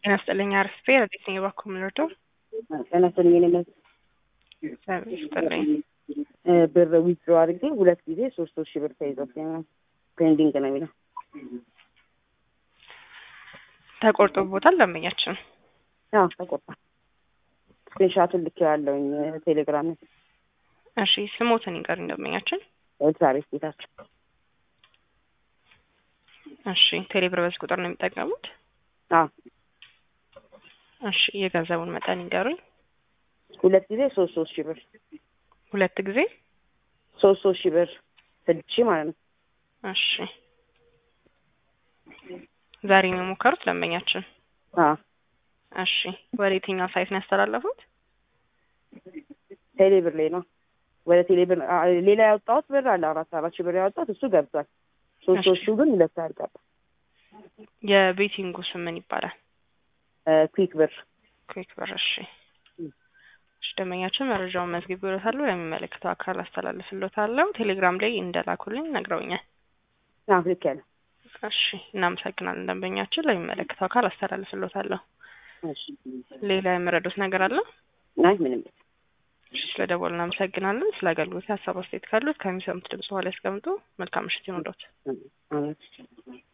ጤና ይስጥልኝ አርስቴ ረዴት ነኝ እባክዎ የምንወደው ጤና ይስጥልኝ እኔ መ- እግዚአብሔር ይስጥልኝ እ ብር ዊዝድሮ አድርጌ ሁለት ጊዜ ሶስት ሶስት ሺህ ብር ተይዞብኛል። ፔንዲንግ ነው የሚለው። ተቆርጦቦታል ደንበኛችን አዎ ተቆርጧል። ስክሪንሻቱን ልኬዋለሁኝ ቴሌግራም ላይ። እሺ ስሞትን ይንገሩኝ ደንበኛችን ኤልሳቤት ጌታቸው እሺ ቴሌብር በዚህ ቁጥር ነው የሚጠቀሙት አዎ እሺ የገንዘቡን መጠን ይንገሩኝ ሁለት ጊዜ ሶስት ሶስት ሺህ ብር ሁለት ጊዜ ሶስት ሶስት ሺህ ብር ስድስት ሺህ ማለት ነው። እሺ ዛሬ ነው የሞከሩት ደንበኛችን አዎ እሺ ወደ የትኛው ሳይት ነው ያስተላለፉት ቴሌብር ላይ ነው ወደ ቴሌብር አ- ሌላ ያወጣሁት ብር አለ አራት አራት ሺህ ብር ያወጣሁት እሱ ገብቷል። ሶስት እሺ። ሶስት ሺህ ግን ሁለት አልገባ የቤቲንጉ ስም ምን ይባላል ኩዊክ ብር ኩዊክ ብር እሺ እሺ ደንበኛችን መረጃውን መዝግቤልዎታለሁ ለሚመለከተው አካል አስተላልፍልዎታለሁ ቴሌግራም ላይ እንደላኩልኝ ነግረውኛል አዎ ልክ ያለ እሺ እናመሰግናለን ደንበኛችን ለሚመለከተው አካል አስተላልፍልዎታለሁ እሺ ሌላ የምረዱት ነገር አለ አይ ምንም እሺ ስለደወሉ እናመሰግናለን ስለ አገልግሎት ሀሳብ አስተያየት ካሉት ከሚሰሙት ድምጽ በኋላ ያስቀምጡ መልካም ምሽት ይሁንልዎት አመት